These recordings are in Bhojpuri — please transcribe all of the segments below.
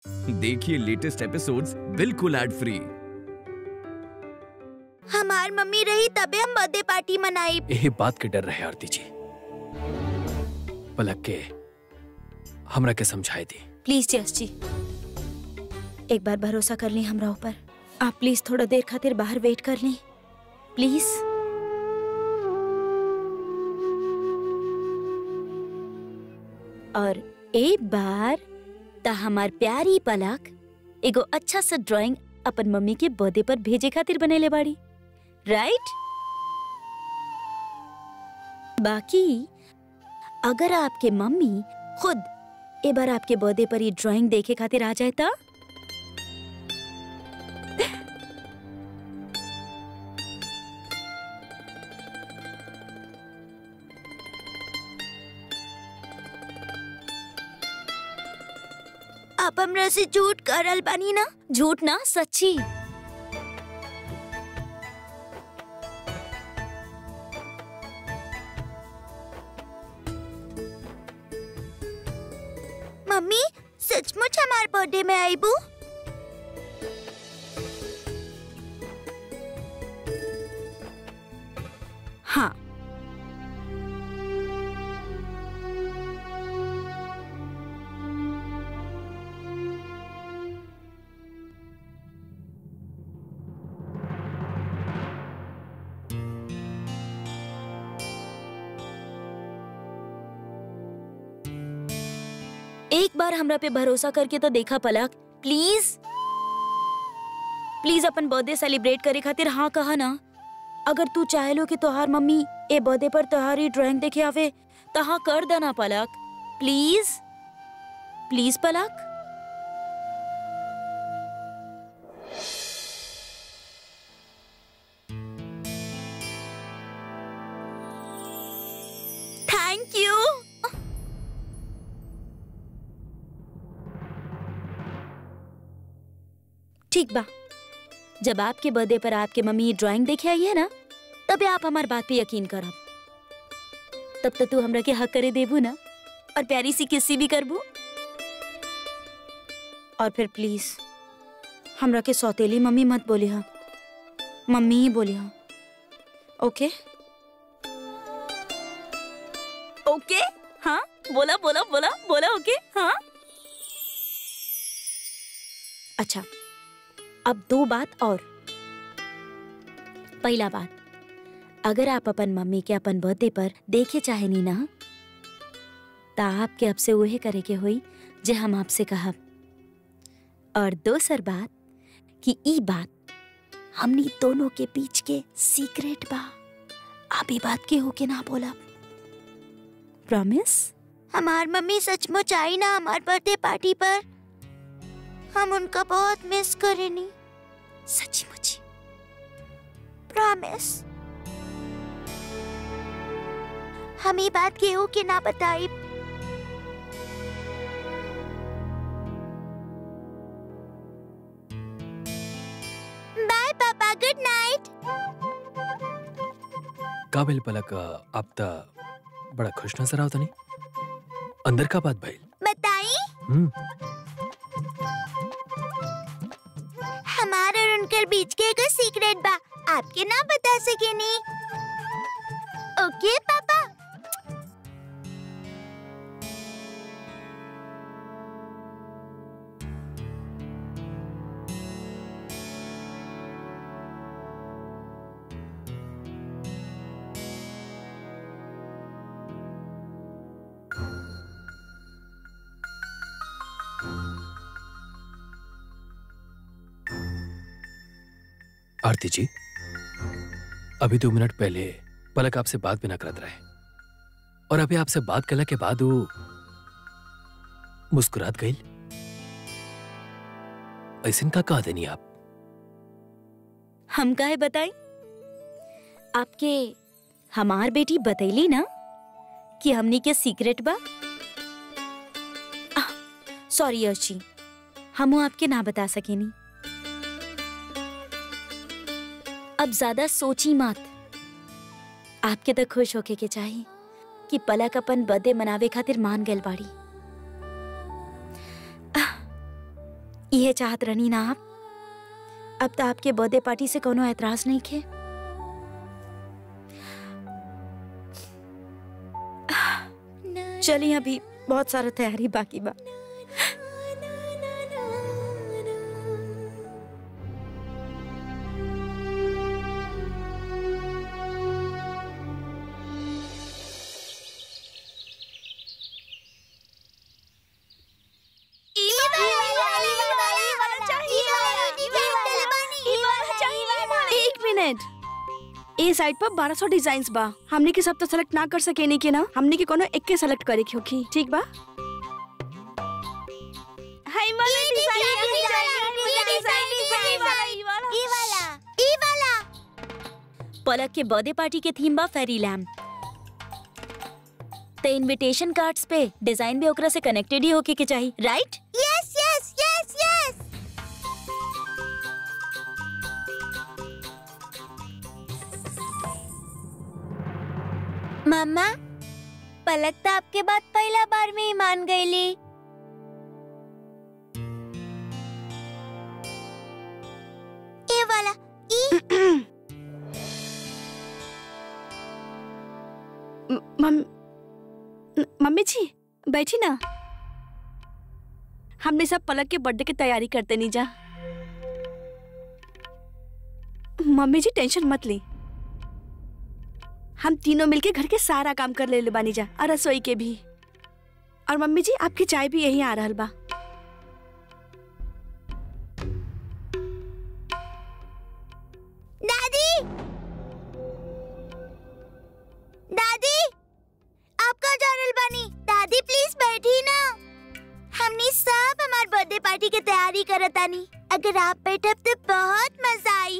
देखिए लेटेस्ट एपिसोड्स बिल्कुल एड फ्री हमार मम्मी रही तबे हम बर्थडे पार्टी मनाई यही बात के डर रहे आरती जी पलक के हमरा के समझाए दी प्लीज जस जी एक बार भरोसा कर ली हमरा ऊपर आप प्लीज थोड़ा देर खातिर बाहर वेट कर ली प्लीज और एक बार ता हमार प्यारी पलक एगो अच्छा सा ड्राइंग अपन मम्मी के बर्थडे पर भेजे खातिर बनेले बाड़ी राइट बाकी अगर आपके मम्मी खुद ए बार आपके बर्थडे पर ये ड्राइंग देखे खातिर आ जाए ता आप हमरा से झूठ करल बानी ना झूठ ना सच्ची मम्मी सचमुच हमार बर्थडे में आईबू हाँ एक बार हमरा पे भरोसा करके तो देखा पलक प्लीज प्लीज अपन बर्थडे सेलिब्रेट करे खातिर हाँ कहा ना अगर तू चाहे लो कि तोहार मम्मी ए बर्थडे पर तोहारी ड्राइंग देखे आवे तो हाँ कर देना Palak please please Palak thank you ठीक बा जब आपके बर्थडे पर आपके मम्मी ये ड्राइंग देखे आई है ना तबे आप हमार बात पे यकीन करब तब तक तू हमरा के हक करे देबू ना और प्यारी सी किस्सी भी करबू और फिर प्लीज हमरा के सौतेली मम्मी मत बोली हा मम्मी ही बोली हा ओके ओके हाँ बोला बोला बोला बोला ओके हाँ अच्छा अब दो बात और पहला बात अगर आप अपन मम्मी के अपन बर्थडे पर देखे चाहे नी ना तो आपके अब से वही करे के होई जे हम आपसे कहब और दोसर बात कि ई बात हमनी दोनों के बीच के सीक्रेट बा आप ई बात के हो के ना बोला प्रॉमिस हमार मम्मी सचमुच आई ना हमार बर्थडे पार्टी पर हम उनका बहुत मिस करेनी सच्ची मुची प्रॉमिस हम ये बात केहू के ना बताई बाय पापा गुड नाइट काबिल पलक आप ता बड़ा खुश नजर आवता नहीं अंदर का बात भइल बताई हम्म हमार और उनकर बीच के एगो सीक्रेट बा आपके ना बता सकेनी ओके पापा आरती जी अभी दो मिनट पहले पलक आपसे बात भी ना करत रहे और अभी आपसे बात करने के बाद वो मुस्कुरात गई ऐसे का कहा देनी आप हम काहे बताई आपके हमार बेटी बतैली ना कि हमनी के सीक्रेट बा सॉरी यश जी हम आपके ना बता सकेनी अब ज्यादा सोची मत आपके तो खुश होके के चाहिए कि पलक अपन बर्थडे मनावे खातिर मान गल बाड़ी आह, ये चाहत रहनी ना आप अब तो आपके बर्थडे पार्टी से कोनो एतराज नहीं खे चलिए अभी बहुत सारा तैयारी बाकी बा एक मिनट ए साइड पर 1200 डिजाइन्स बा हमने के सब तो सेलेक्ट ना कर सके नहीं के ना हमने के कोनो एक के सेलेक्ट करे के होखी ठीक बा हाय वाला पलक के बर्थडे पार्टी के थीम बा फेरी लैम्प ते इनविटेशन कार्ड्स पे डिजाइन भी ओकरा से कनेक्टेड ही होके के चाहिए right yes yes yes yes mamma Palak तो आपके बात पहला बार में ही मान गईली ये वाला ई म- मम न- मम्मी जी बैठी ना हमने सब पलक के बर्थडे की तैयारी करते नहीं जा मम्मी जी टेंशन मत ली हम तीनों मिलके घर के सारा काम कर ले ले बानी जा और रसोई के भी और मम्मी जी आपकी चाय भी यहीं आ रहल बा दादी दादी आपका जानल बानी दादी प्लीज बैठी ना हमने सब हमार बर्थडे पार्टी की तैयारी करतानी अगर आप बैठब तो बहुत मजा आई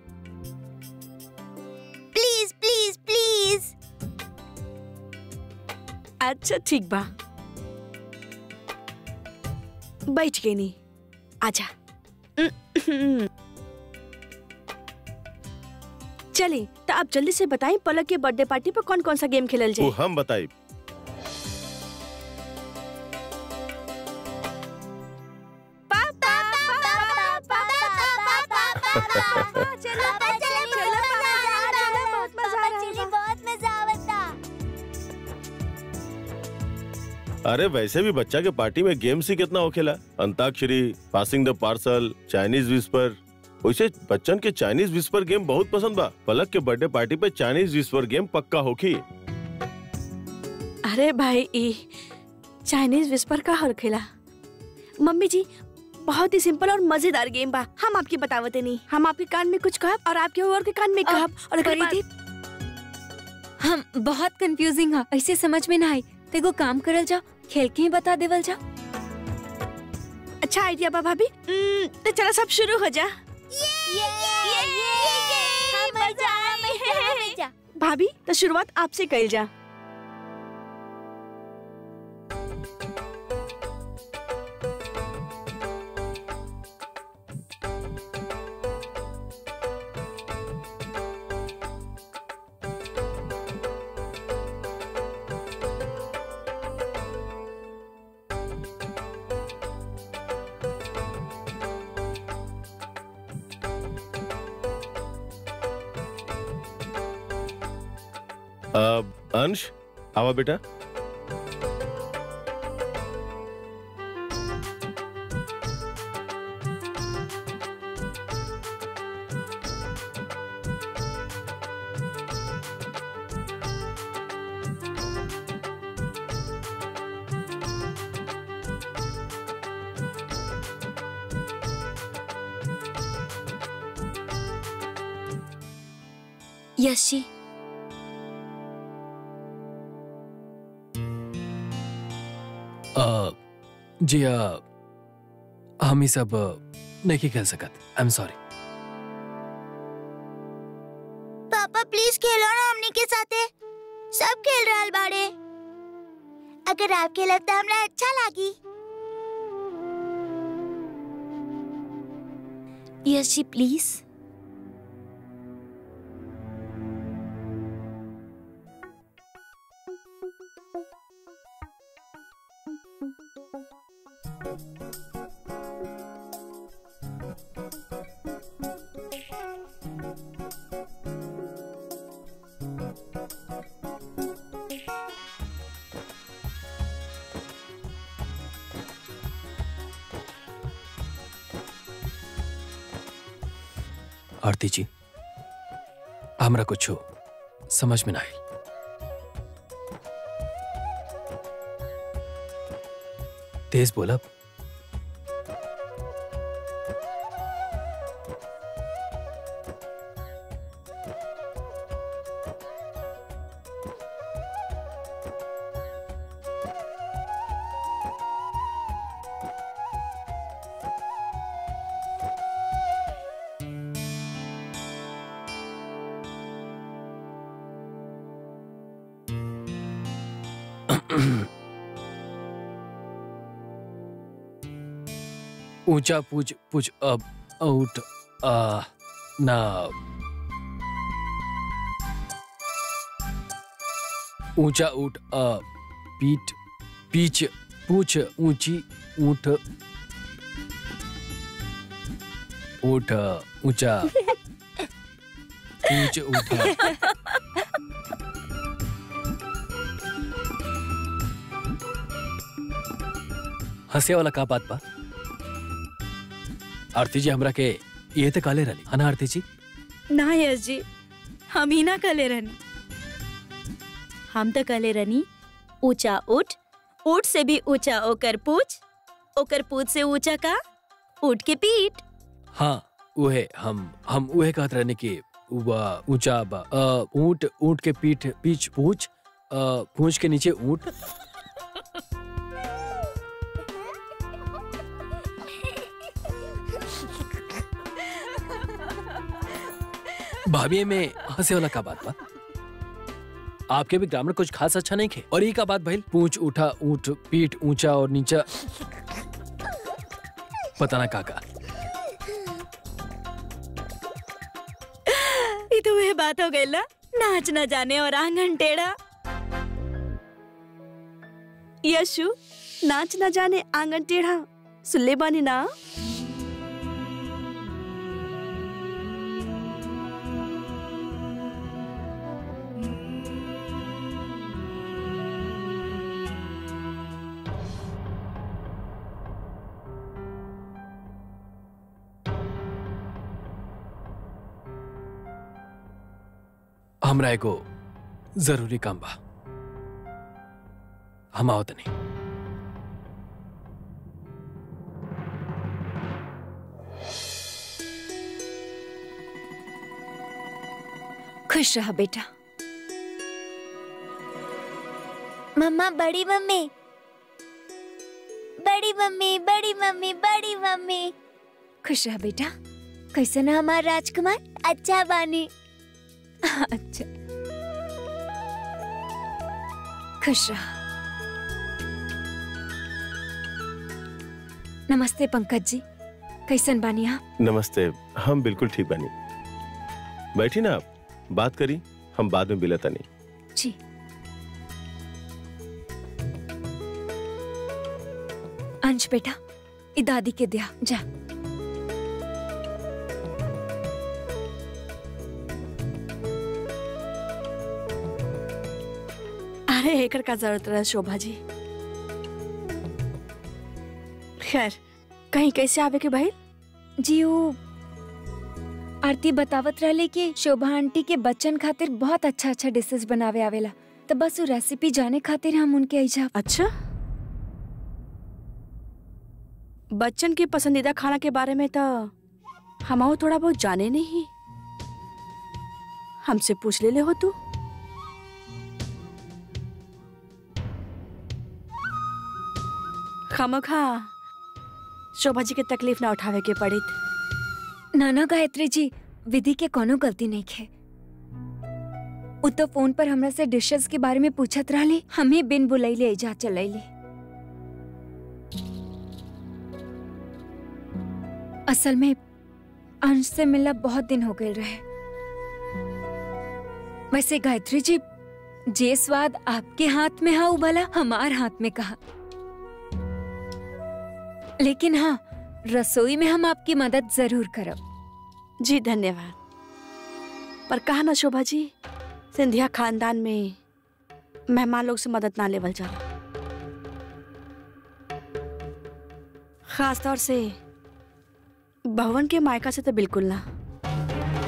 प्लीज प्लीज प्लीज अच्छा ठीक बा बैठ गई नहीं आजा चलिए तो आप जल्दी से बताएं पलक के बर्थडे पार्टी पर कौन कौन सा गेम खेलल वो जाए हम बताई बहुत मजा आवता अरे वैसे भी बच्चा के पार्टी में गेम्स ही कितना होखेला Antakshari passing the parcel Chinese whisper वैसे बच्चन के चाइनीज विस्पर गेम बहुत पसंद बा पलक के बर्थडे पार्टी पे चाइनीज विस्पर गेम पक्का होखी अरे भाई ई चाइनीज विस्पर का हर खेला मम्मी जी बहुत ही सिंपल और मजेदार गेम बा हम आपकी बतावते नहीं हम आपके कान में कुछ कहब और आपके और के कान में कहब और अगर बात- परिदीप हम बहुत कंफ्यूजिंग है ऐसे समझ में ना आई तेगो काम करल जा खेल के ही बता देवल जा अच्छा आइडिया बा भाभी हम्म, तो चलो सब शुरू हो जा भाभी तो शुरुआत आपसे कल जा अब अंश आवा बेटा यश जी अ, जी अ, हम ही सब अ, नहीं खेल सकत आई एम सॉरी पापा प्लीज खेलो ना हमनी के साथे सब खेल रहल बाड़े अगर आप खेलब तो हमरा अच्छा लागी यश जी प्लीज आरती जी हमरा कुछ समझ में ना आई तेज बोला ऊंचा पूछ पूछ अब आउट आ ना ऊंचा ऊट अ पीठ पीछ पूछ ऊंची ऊंट ऊंट ऊंचा पूछ ऊंट हंसे वाला का बात बा आरती जी हमरा के ये तो काले रही है ना आरती जी ना यश जी हम ही ना कले रहनी हम तो कहले रनी ऊंचा उठ ऊट से भी ऊंचा ओकर पूछ ओकर पूछ से ऊंचा का ऊट के पीठ हाँ उहे हम हम उहे कहत रहने की वा ऊंचा बा अ, ऊंट ऊंट के पीठ पीछ पूछ अ, पूछ के नीचे ऊंट भाभी में हंसे वाला का बात बा आपके भी ग्रामर कुछ खास अच्छा नहीं खे और ये का बात भाई पूछ उठा ऊंट पीठ ऊंचा और नीचा पता ना काका ये तो वह बात हो गई ना नाच न जाने और आंगन टेढ़ा यशु नाच ना जाने आंगन टेढ़ा सुल्ले बानी ना हमरा एगो जरूरी काम बा हम आओ तनी खुश रहा बेटा मम्मा बड़ी मम्मी बड़ी मम्मी बड़ी मम्मी बड़ी मम्मी खुश रहा बेटा कैसे ना हमार राजकुमार अच्छा बानी अच्छा खुश रहा नमस्ते पंकज जी कैसन बानी आप नमस्ते हम बिल्कुल ठीक बनी बैठी ना आप बात करी हम बाद में बिलता नहीं जी अंश बेटा ई दादी के दिया जा अरे एकर का जरूरत रहा शोभा जी खैर कहीं कैसे आवे के भाई जी वो आरती बतावत रहले कि शोभा आंटी के बच्चन खातिर बहुत अच्छा अच्छा डिशेस बनावे आवेला तो बस वो रेसिपी जाने खातिर हम उनके ऐजा अच्छा बच्चन के पसंदीदा खाना के बारे में तो हम थोड़ा बहुत जाने नहीं हमसे पूछ ले ले हो तू खामखा शोभा जी के तकलीफ ना उठावे के पड़ी नाना गायत्री जी विधि के कोनो गलती नहीं खे उ तो फोन पर हमरा से डिशेस के बारे में पूछत रहले हमें बिन बुलैले ऐजा चलैली असल में अंश से मिलना बहुत दिन हो गए रहे वैसे गायत्री जी जे स्वाद आपके हाथ में हा उ भला हमार हाथ में कहा लेकिन हाँ रसोई में हम आपकी मदद जरूर करब जी धन्यवाद पर कहा ना शोभा जी सिंधिया खानदान में मेहमान लोग से मदद ना लेवल जाला खास तौर से भवन के मायका से तो बिल्कुल ना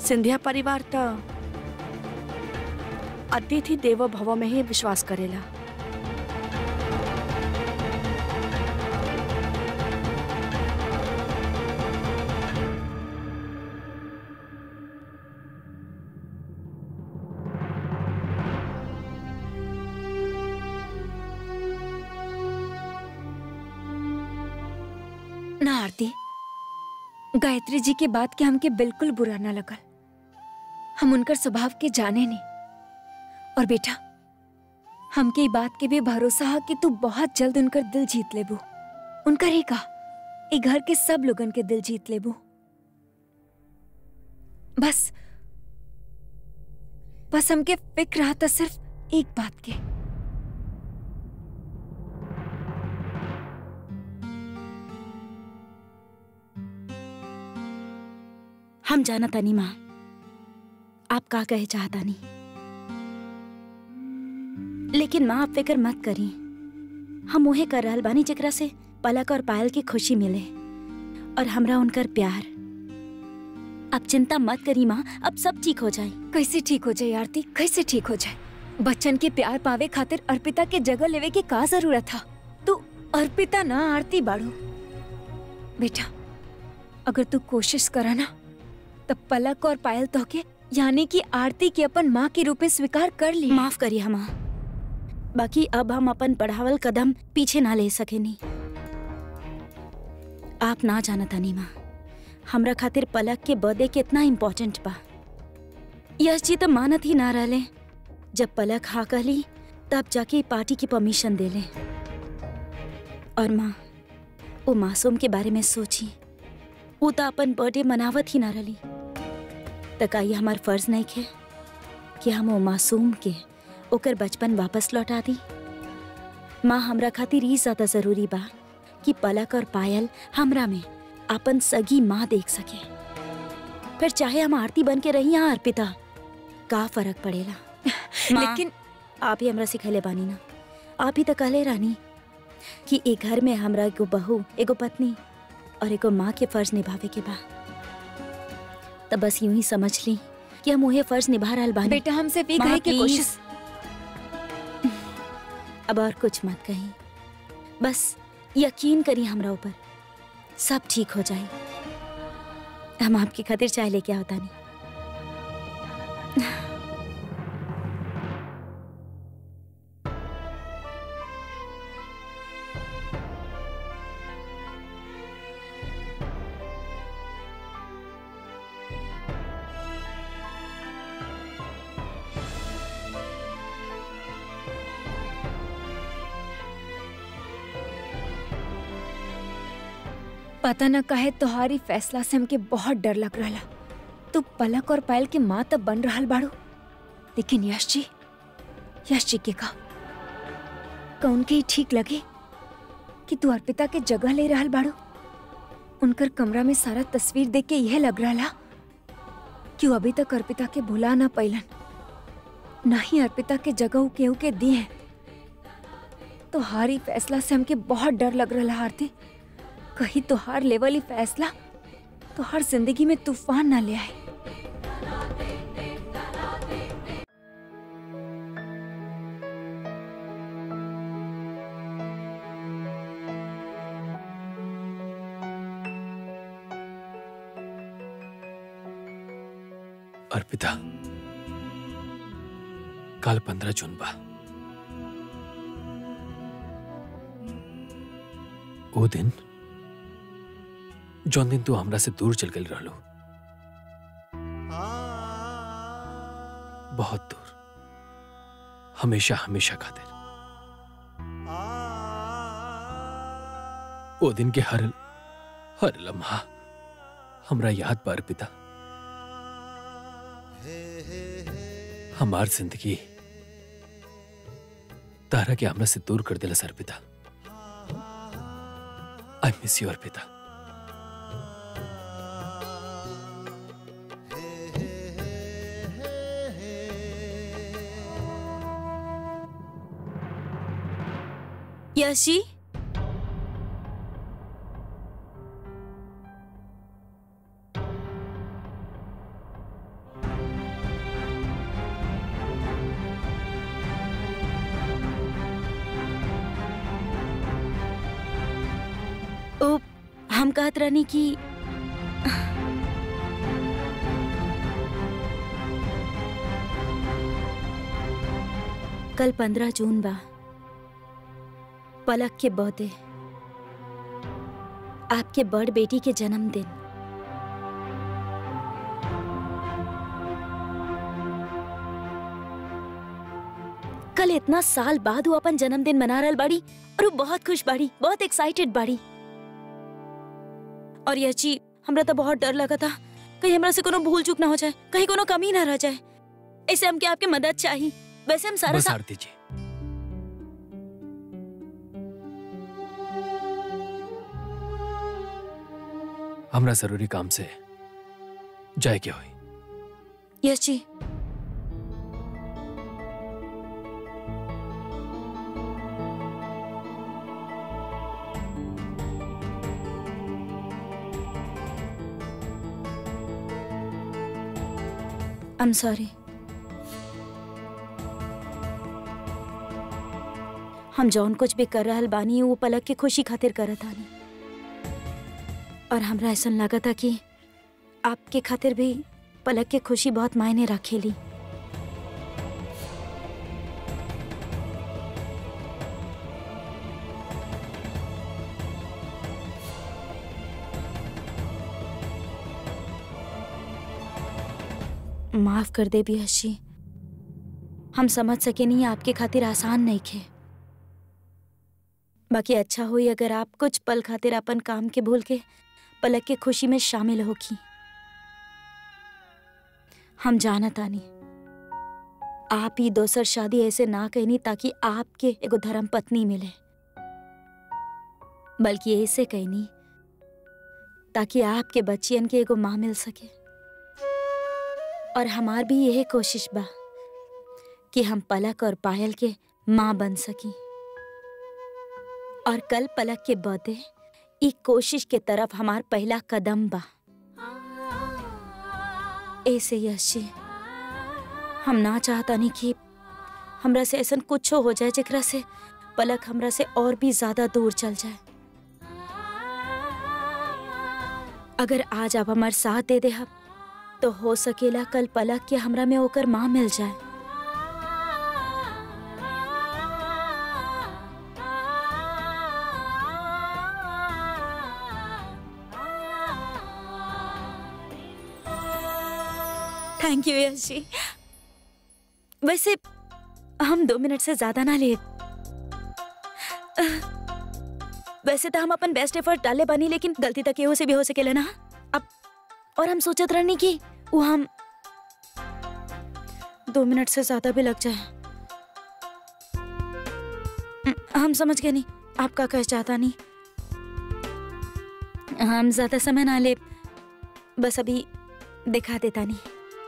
सिंधिया परिवार तो अतिथि देवो भव में ही विश्वास करेला ना आरती गायत्री जी के बात के हमके बिल्कुल बुरा ना लगल हम उनकर स्वभाव के जाने नहीं और बेटा हमके ई बात के भी भरोसा है कि तू बहुत जल्द उनकर दिल जीत लेबू उनकर ही का ई घर के सब लोगन के दिल जीत लेबू बस बस हमके फिक्र रहा था सिर्फ एक बात के हम जाना तानी माँ आप का कहे चाहता नहीं लेकिन माँ आप फिक्र मत करी हम उहे कर रहल बानी जेकरा से पलक और पायल की खुशी मिले और हमरा उनकर प्यार अब चिंता मत करी माँ अब सब ठीक हो जाए कैसे ठीक हो जाए आरती कैसे ठीक हो जाए बच्चन के प्यार पावे खातिर अर्पिता के जगह लेवे की का जरूरत था तू अर्पिता ना आरती बाड़ू बेटा अगर तू कोशिश करा ना तब पलक और पायल तो के यानी कि आरती के अपन माँ के रूप में स्वीकार कर ली माफ करिए हम बाकी अब हम अपन बढ़ावल कदम पीछे ना ले सके नहीं आप ना जाना तानी माँ हमरा खातिर पलक के बर्थडे कितना इम्पोर्टेंट बा यश जी तो मानत ही ना रहले जब पलक हाँ कहली तब जाके ई पार्टी की परमिशन दे ले और माँ वो मासूम के बारे में सोची वो तो अपन बर्थडे मनावत ही ना रही त का ये हमार फर्ज नहीं खे कि हम वो मासूम के ओकर बचपन वापस लौटा दी माँ हमरा खातिर ई ज्यादा जरूरी बा कि पलक और पायल हमरा में अपन सगी माँ देख सके फिर चाहे हम आरती बन के रही या अर्पिता का फर्क पड़ेला माँ, लेकिन आप ही हमरा सिखले बानी ना आप ही तो कहले रानी कि एक घर में हमरा एगो बहू एगो पत्नी और एगो माँ के फर्ज निभावे के बा तब बस यूं ही समझ ली कि हम उहे फर्ज निभा रहल बानी बेटा हम सिर्फ ये माँ, कहे की please। कोशिश अब और कुछ मत कही बस यकीन करी हमरा ऊपर सब ठीक हो जाए हम आपकी खातिर चाय लेके आवता नहीं पता न काहे तोहारी फैसला से हमके बहुत डर लग रहा तू पलक और पायल के माँ तब बन रहल बाड़ू लेकिन यश जी यश जी के का कौन के ही ठीक लगे कि तू अर्पिता के जगह ले रहल बाड़ू उनकर कमरा में सारा तस्वीर देख के यह लग रहा कि वो अभी तक अर्पिता के भुला ना पैलन ना ही अर्पिता के जगह उ केहू के दी है तो हारी फैसला से हमके बहुत डर लग रहा आरती कहीं तोहार लेवल ही फैसला तो हर जिंदगी में तूफान ना ले आए अर्पिता काल पंद्रह जून बा ओ दिन जौन दिन तू हमरा से दूर चल गई रहलो बहुत दूर हमेशा हमेशा खातिर ओ दिन के हर हर लम्हा हमरा याद बा अर्पिता हमार जिंदगी तारा के हमरा से दूर कर दिला Arpita I miss you Arpita Yash ji ओ हम कहत रहनी कि कल पंद्रह जून बा पलक के बर्थडे आपके बड़ बेटी के जन्मदिन कल इतना साल बाद वो अपन जन्मदिन मना रहल बाड़ी और वो बहुत खुश बाड़ी बहुत एक्साइटेड बाड़ी और यह चीज हमरा तो बहुत डर लगा था कहीं हमरा से कोनो भूल चूक ना हो जाए कहीं कोनो कमी ना रह जाए ऐसे हमके आपके मदद चाहिए वैसे हम सारा बस सा... आरती जी हमरा जरूरी काम से जाए के होई यस जी आई एम सॉरी हम जौन कुछ भी कर रहल बानी वो पलक के खुशी खातिर करत आनी और हमरा ऐसा लगा था कि आपके खातिर भी पलक के खुशी बहुत मायने रखेली माफ कर दे भी हशी हम समझ सके नहीं आपके खातिर आसान नहीं खे बाकी अच्छा हुई अगर आप कुछ पल खातिर अपन काम के भूल के पलक के खुशी में शामिल होगी हम जानत आनी आप ही दोसर शादी ऐसे ना कहनी ताकि आपके एगो धर्म पत्नी मिले बल्कि ऐसे कहनी ताकि आपके बच्चियन के एगो माँ मिल सके और हमार भी यही कोशिश बा कि हम पलक और पायल के माँ बन सकी और कल पलक के बर्थडे ई कोशिश के तरफ हमार पहला कदम बा ऐसे यश जी हम ना चाहता नहीं कि हमरा से ऐसा कुछ हो जाए जेकरा से पलक हमरा से और भी ज्यादा दूर चल जाए अगर आज आप हमार साथ दे दे तो हो सकेला कल पलक के हमरा में होकर माँ मिल जाए थैंक यू यश जी वैसे हम दो मिनट से ज्यादा ना ले वैसे तो हम अपन बेस्ट एफर्ट डाले बानी लेकिन गलती तक एहो से भी हो सकेला ना अब और हम सोचत रहनी कि वो हम दो मिनट से ज्यादा भी लग जाए हम्म, हम समझ गए नहीं आपका कह चाहता नहीं हम ज्यादा समय ना ले बस अभी दिखा देता नहीं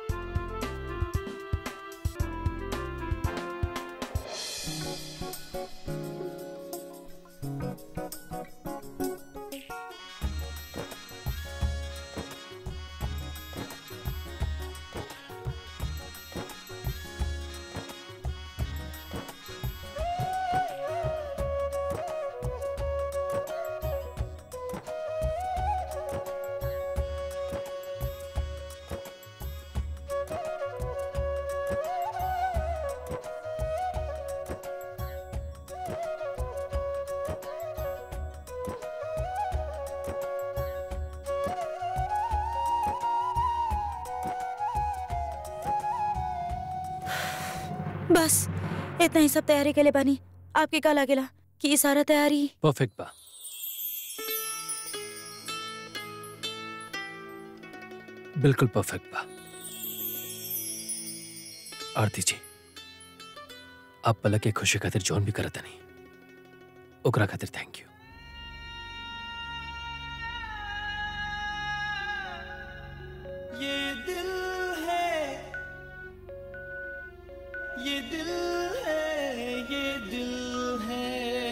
बस इतना ही सब तैयारी के लिए बानी आपके का लागेला कि ई सारा तैयारी परफेक्ट बा बिल्कुल परफेक्ट बा आरती जी आप पलक के खुशी खातिर जौन भी करत नहीं ओकरा खातिर थैंक यू ये दिल है ये दिल है ये दिल है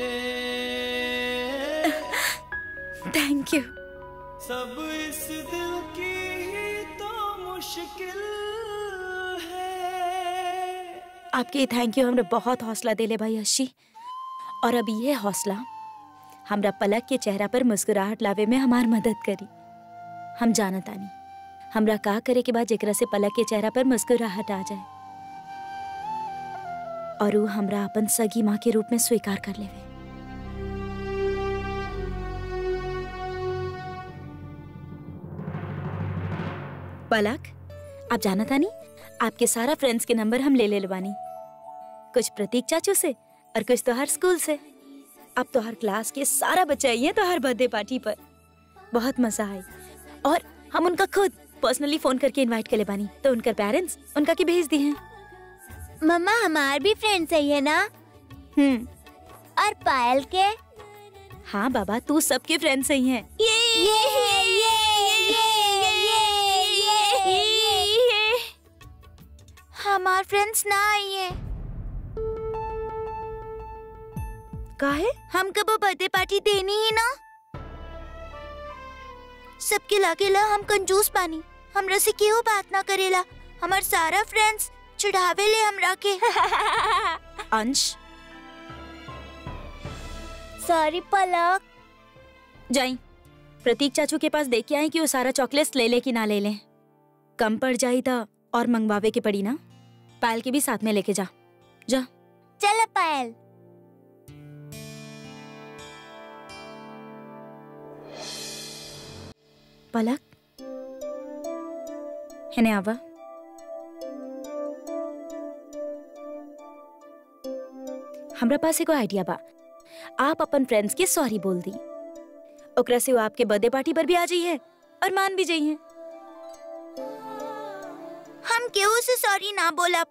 थैंक यू सब इस दिल की ही तो मुश्किल है आपके थैंक यू हमने बहुत हौसला दिले भाई अशी और अब ये हौसला हमरा पलक के चेहरा पर मुस्कुराहट लावे में हमार मदद करी हम जानत आनी हमरा का करे के बाद जेकरा से पलक के चेहरा पर मुस्कुराहट आ जाए और वो हमरा अपन सगी माँ के रूप में स्वीकार कर लेवे पलक आप जाना था नहीं आपके सारा फ्रेंड्स के नंबर हम ले ले लवानी कुछ प्रतीक चाचू से और कुछ तो हर स्कूल से अब तो हर क्लास के सारा बच्चे आई हैं तो हर बर्थडे पार्टी पर बहुत मजा आई और हम उनका खुद पर्सनली फोन करके इनवाइट कर ले बानी तो उनका पेरेंट्स उनका की भेज दिए हैं मम्मा हमार भी फ्रेंड सही है ना हम्म और पायल के हाँ बाबा तू सबके फ्रेंड्स सही हैं ये ये ये ये ये हमार फ्रेंड्स ना आई है का है हम कब बर्थडे पार्टी देनी ही ना सबके लागे ला हम कंजूस पानी हमरा से केहू बात ना करेला हमार सारा फ्रेंड्स चढ़ावे ले हमरा के अंश सॉरी पलक जाई प्रतीक चाचू के पास देख के आई कि वो सारा चॉकलेट्स ले ले कि ना ले ले कम पड़ जाई था और मंगवावे के पड़ी ना पायल के भी साथ में लेके जा जा चल पायल पलक हेने आवा हमरा पास एगो आइडिया बा आप अपन फ्रेंड्स के सॉरी बोल दी ओकरा से वो आपके बर्थडे पार्टी पर भी आ जाइए और मान भी जाइए हम केहू से सॉरी ना बोला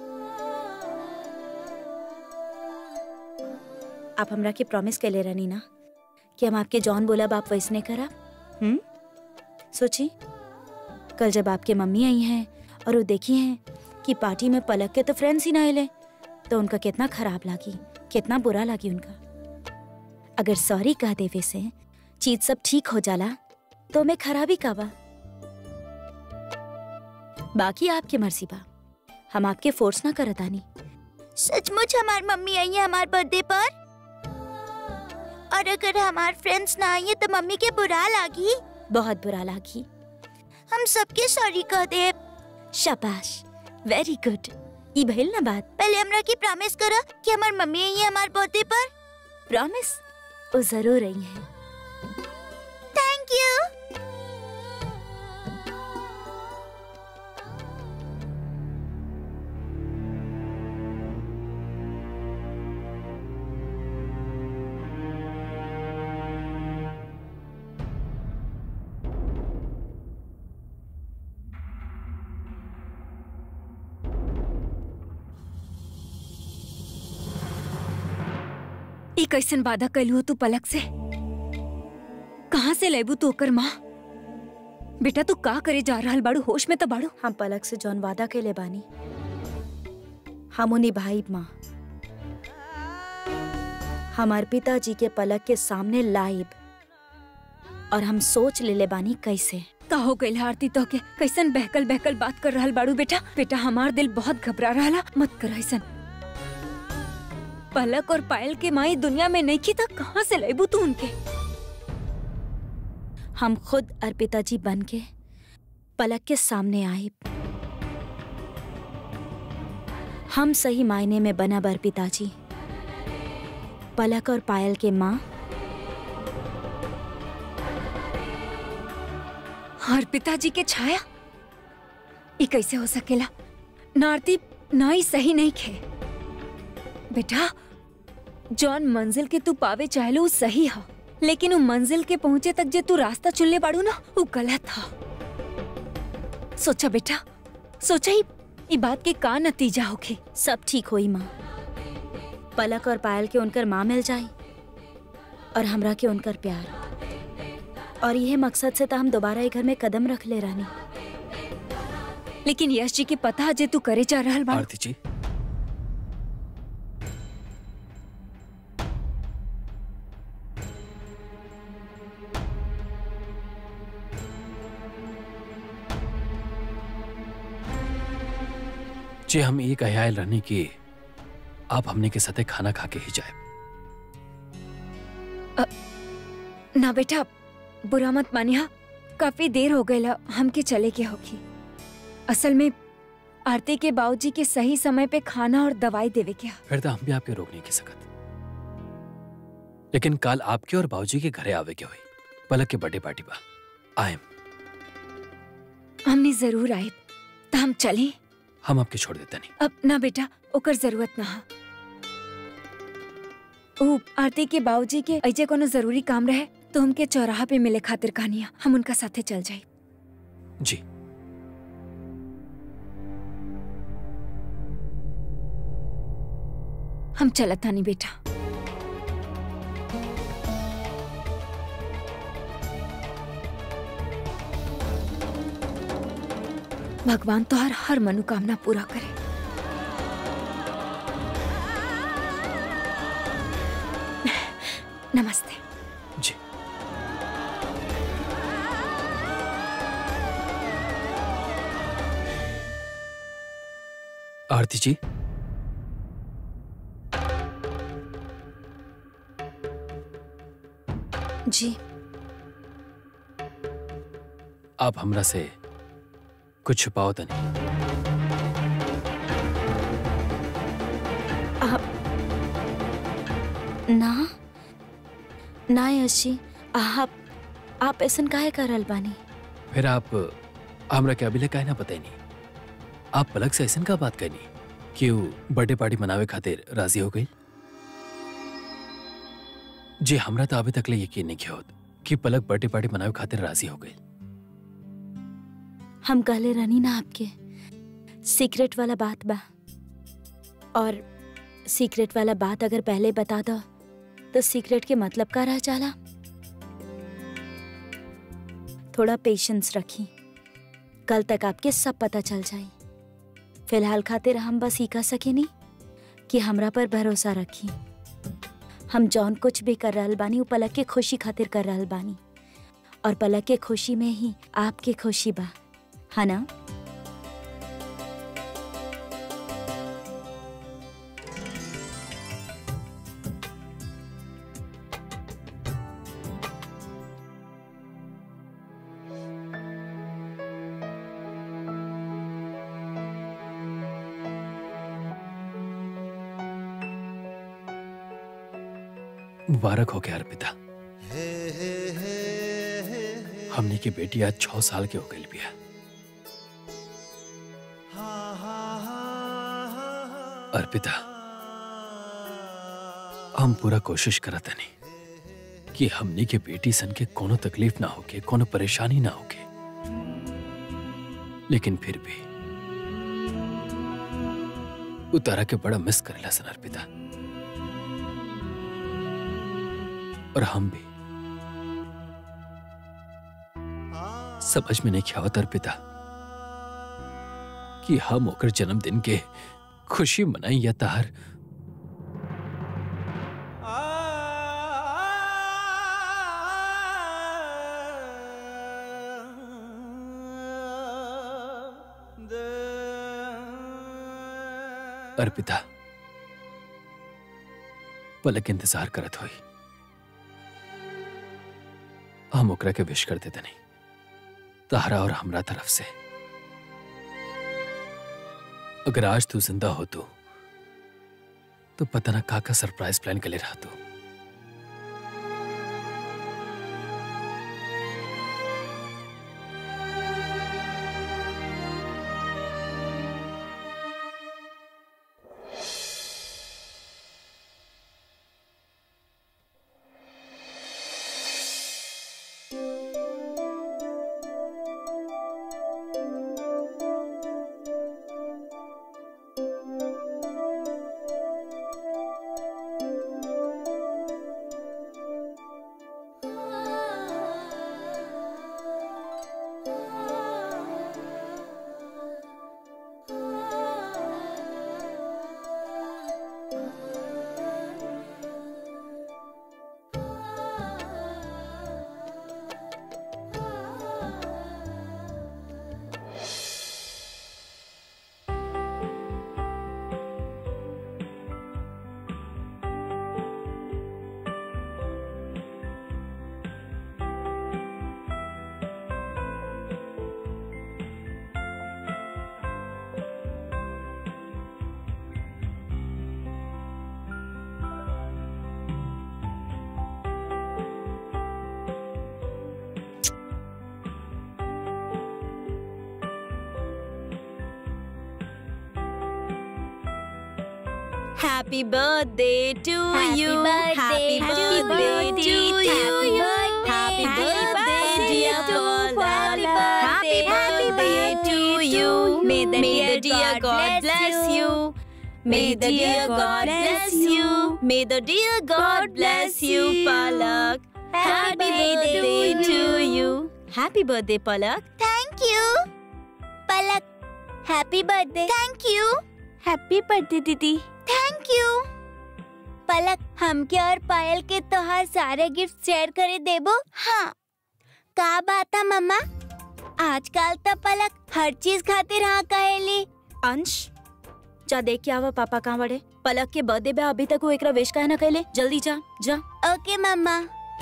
आप हमरा के प्रॉमिस कर ले रहनी ना कि हम आपके जॉन बोला आप वैसने करा हम्म सोची कल जब आपके मम्मी आई हैं और वो देखी हैं कि पार्टी में पलक के तो फ्रेंड्स ही ना आए तो उनका कितना खराब लगी कितना बुरा लगी उनका अगर सॉरी कह देवे से चीज सब ठीक हो जाला तो मैं खराबी का बा बाकी आपकी मर्जी बा हम आपके फोर्स ना करतानी सचमुच हमार मम्मी आई है हमार बर्थडे पर और अगर हमार फ्रेंड्स ना आई है तो मम्मी के बुरा लागी बहुत बुरा लगी हम सबके सॉरी कह दे शाबाश वेरी गुड ई भइल ना बात पहले हमरा की प्रॉमिस करा कि हमार मम्मी आई है हमार बर्थडे पर प्रॉमिस वो जरूर रही है थैंक यू ई कैसन वादा कैलू तू पलक से कहाँ से लेबू तू ओकर माँ बेटा तू का करे जा रहल बाड़ू होश में तो बाड़ू हम पलक से जौन वादा के ले बानी हम उन्हीं भाई माँ हमार पिताजी के पलक के सामने लाइब और हम सोच ले ले बानी कैसे का हो गई आरती तो के कैसन बहकल बहकल बात कर रहल बाड़ू बेटा बेटा हमार दिल बहुत घबरा रहा मत कर ऐसन पलक और पायल के माई दुनिया में नहीं की था कहाँ से लेबू तू उनके हम खुद अर्पिता जी बन के पलक के सामने आए हम सही मायने में बना बर पिताजी पलक और पायल के माँ और पिताजी के छाया ये कैसे हो सकेला नारती ना ही सही नहीं खे बेटा जौन मंजिल के तू पावे चाहलो वो सही हा लेकिन वो मंजिल के पहुंचे तक जे तू रास्ता चुनले बाड़ू ना वो गलत था सोचा बेटा सोचा ही ई बात के का नतीजा होखे सब ठीक होई माँ पलक और पायल के उनकर माँ मिल जाए और हमरा के उनकर प्यार और यह मकसद से तो हम दोबारा एक घर में कदम रख ले रानी लेकिन यश जी के पता जे तू करे जा रहल बाड़ू आरती जी जे हम एक अयाल रहने की आप हमने के साथे खाना खा के ही जाए ना बेटा बुरा मत मानिया काफी देर हो गई हमके चले के होगी असल में आरती के बाबूजी के सही समय पे खाना और दवाई देवे के हा। फिर तो हम भी आपके रोक नहीं की सकत लेकिन कल आपके और बाबूजी के घरे आवे के हुई पलक के बर्थडे पार्टी बा आए हमने जरूर आए तो हम चले हम आपके छोड़ देते नहीं अब ना बेटा ओकर जरूरत ना हा ओ आरती के बाबूजी के ऐसे कोनो जरूरी काम रहे तो हमके चौराहा पे मिले खातिर कहानिया हम उनका साथे चल जाए जी हम चलत नहीं बेटा भगवान तो हर हर मनोकामना पूरा करे नमस्ते जी आरती जी जी आप हमरा से कुछ छुपाओ तो नहीं ना ना यश जी आप आप ऐसन काहे करल बानी फिर आप हमरा के अभी ले काहे ना बताई नहीं आप पलक से ऐसन का बात करनी कि वो बर्थडे पार्टी मनावे खातिर राजी हो गई जी हमरा तो अभी तक ले यकीन नहीं किया होत कि पलक बर्थडे पार्टी मनावे खातिर राजी हो गई हम कहले रहनी ना आपके सीक्रेट वाला बात बा और सीक्रेट वाला बात अगर पहले बता दो तो सीक्रेट के मतलब का रह जाला थोड़ा पेशेंस रखी कल तक आपके सब पता चल जाई फिलहाल खातिर हम बस ही कह सके नहीं कि हमरा पर भरोसा रखी हम जौन कुछ भी कर रहल बानी वो पलक के खुशी खातिर कर रहल बानी और पलक के खुशी में ही आपके खुशी बा है ना मुबारक हो गया अर्पिता हमने की बेटी आज छह साल की हो गई बिया अर्पिता हम पूरा कोशिश करत नहीं कि हमने के बेटी सन के कोनो तकलीफ ना होके कोनो परेशानी ना होके लेकिन फिर भी उतारा के बड़ा मिस करेला सन अर्पिता और हम भी समझ में नहीं आवत अर्पिता कि हम ओकर जन्मदिन के खुशी मनाई या तार अर्पिता पलक इंतजार करत हुई हम ओकरा के विश कर देते नहीं तारा और हमरा तरफ से अगर आज तू जिंदा हो तो तो पता ना का का सरप्राइज प्लान के लिए रहा तू Happy birthday to Happy you. birthday, Happy happy birthday birthday, to you. happy Happy birthday, birthday, dear to Paula. Happy Happy birthday to birthday you. to May the you. dear God God bless bless you. May the dear God bless you. May the dear God bless you, Palak. Happy birthday to you. Happy birthday, Palak. Thank you. Palak, happy birthday. Thank you. Happy birthday दीदी थैंक यू पलक हमके और पायल के तोहार सारे गिफ्ट शेयर करे देबो हाँ का बात है मम्मा आजकल तो पलक हर चीज खातिर हाँ कहेली अंश जा देख के आवा पापा कहाँ बड़े पलक के बर्थडे पे अभी तक वो एकरा विश काहे ना कैले जल्दी जा जा okay mamma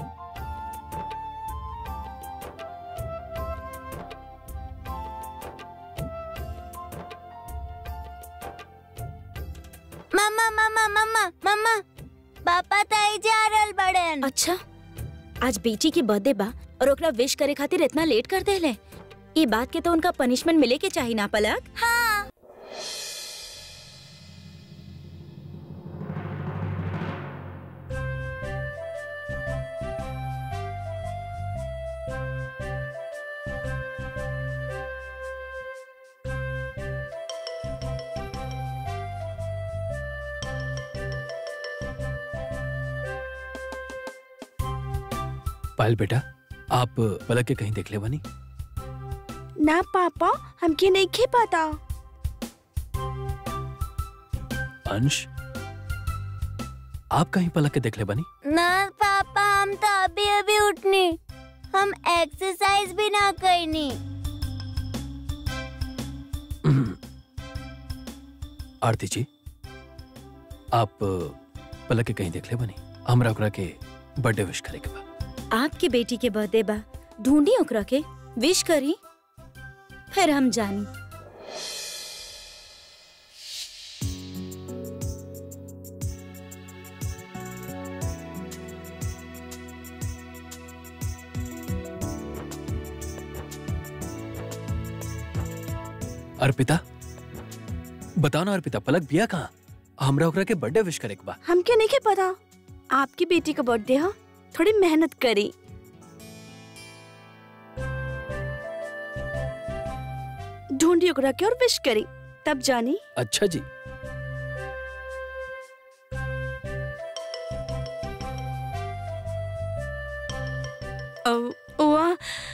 mamma mamma mamma mamma पापा ताई जा रहल बड़न अच्छा आज बेटी के बर्थडे बा और ओकरा विश करे खातिर इतना लेट कर देले ये बात के तो उनका पनिशमेंट मिले के चाहिए ना पलक हाँ पायल बेटा आप पलक के कहीं देख ले बनी ना पापा हमके नहीं खे पता अंश आप कहीं पलक के देख ले बनी ना पापा हम तो अभी अभी उठनी हम एक्सरसाइज भी ना करनी आरती जी आप पलक के कहीं देख ले बनी हमरा ओकरा के बर्थडे विश करे के बा आपके बेटी के बर्थडे बा ढूंढी ओकरा के विश करी फिर हम जानी अर्पिता बताओ ना अर्पिता पलक बिया कहाँ हमरा ओकरा के बर्थडे विश करे के बा हमके नहीं खे पता आपकी बेटी का बर्थडे है थोड़ी मेहनत करी ढूंढी ओकरा के और विश करी तब जानी अच्छा जी अ, हुआ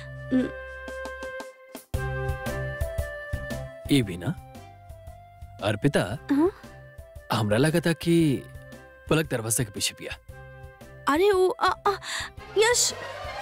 ये भी ना अर्पिता हाँ? हमरा लगा था कि पलक दरवाजे के पीछे पिया अरे वो अ, अ, यश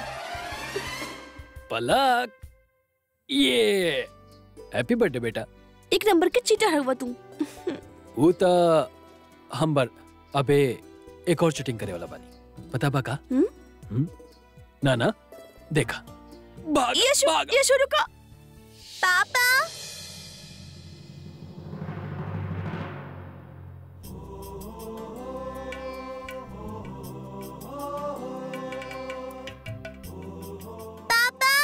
पलक ये हैप्पी बर्थडे बेटा एक नंबर के चीटर है तू वो तो हम बर अबे एक और चीटिंग करे वाला बानी पता बा का हम्म? हम्म? ना ना देखा भाग यश भाग यश रुका पापा पापा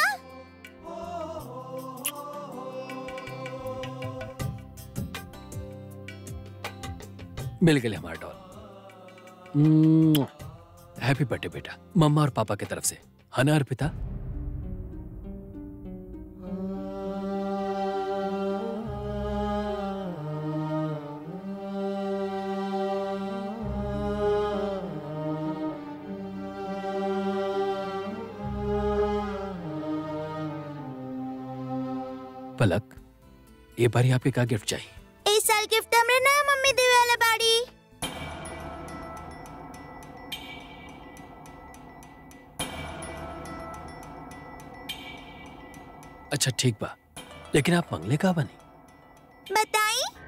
मिल गए हमारा डॉल हैप्पी बर्थडे बेटा मम्मा और पापा की तरफ से है ना अर्पिता पलक ये बारी आपके क्या गिफ्ट चाहिए इस साल गिफ्ट हमरे ना मम्मी देवे वाला बाड़ी अच्छा ठीक बा लेकिन आप मंगले का बनी बताई